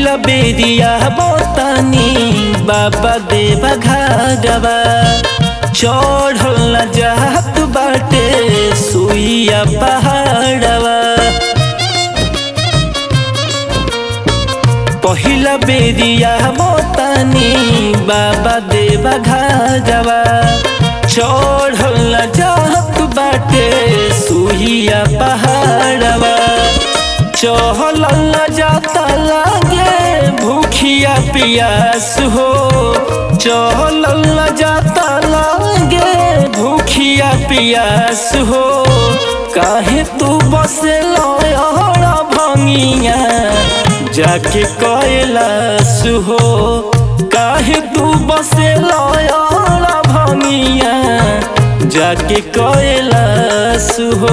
पहिला बेरिया बतानी बाबा देवा घागवा चढ़ल न जात बाटे सुइया पहाड़वा पहिला बेरिया बतानी बाबा देवा घागवा चढ़ल न जात बाटे सुइया पहाड़वा चहल न जाता लागे भूखिया पियास हो चहल न जाता लागे भूखिया पियास हो काहे तू बसे लड़ा भंगिया जाके कैलाश हो काहे तू बसे लड़ा भंगिया जाके कैलाश हो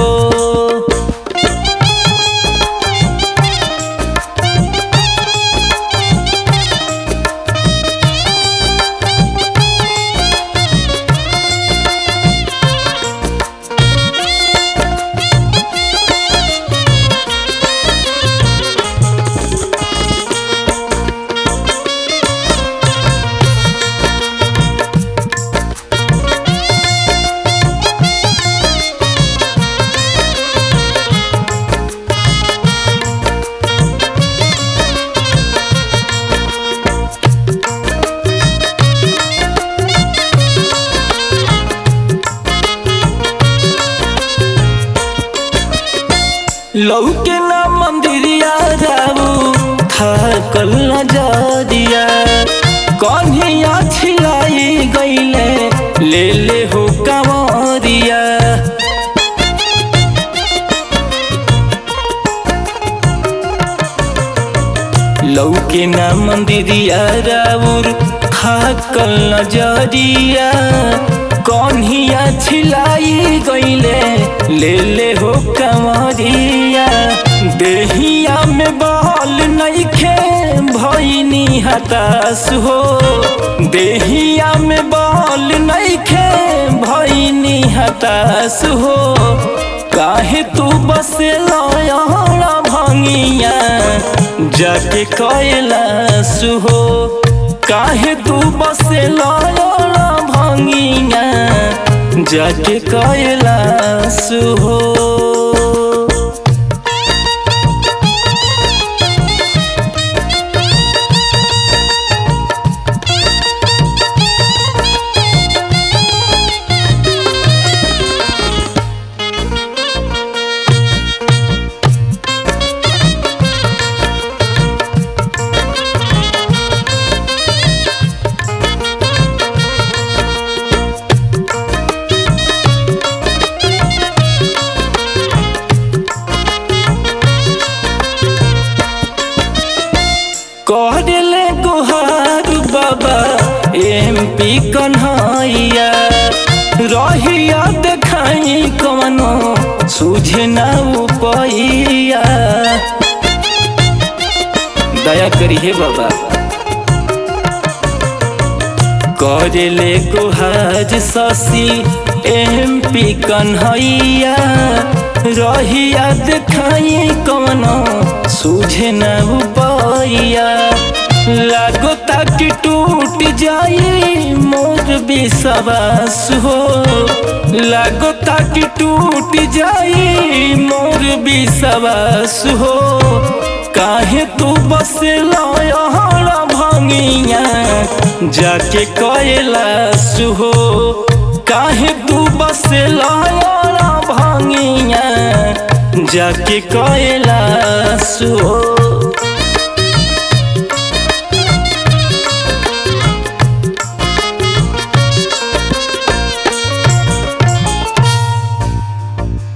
लौके ना मंदिरिया जाऊ थाकल न जदिया कन्हिया छिलाई गईले ले ले हो कंवरिया लौके ना मंदिरिया राउर थाकल न जदिया कन्हिया छिलाई गईले ले ले हो कंवरिया देहिया में बहल नइखे भइनी हताश हो देहिया में बहल नइखे भइनी हताश हो काहे तू बसे लड़ा भंगिया जाके कैलाश हो काहे तू बसे लड़ा भंगिया जाके कैलाश हो कहले गुहार बाबा एम पी कन्हैया रहिया देखाई कवनो सूझे ना उपैया दया करी हे बाबा करले गुहार शशि एम पी कन्हैया रहिया देखाई कवनो सूझे न उपैया लागो तक टूट जाई मोर विश्वास हो लागो तक टूट जाई मोर विश्वास हो काहे तू बसे लहरा भंगिया जाके कैलाश हो काहे तू बसे लहरा भंगिया जाके कैलाश हो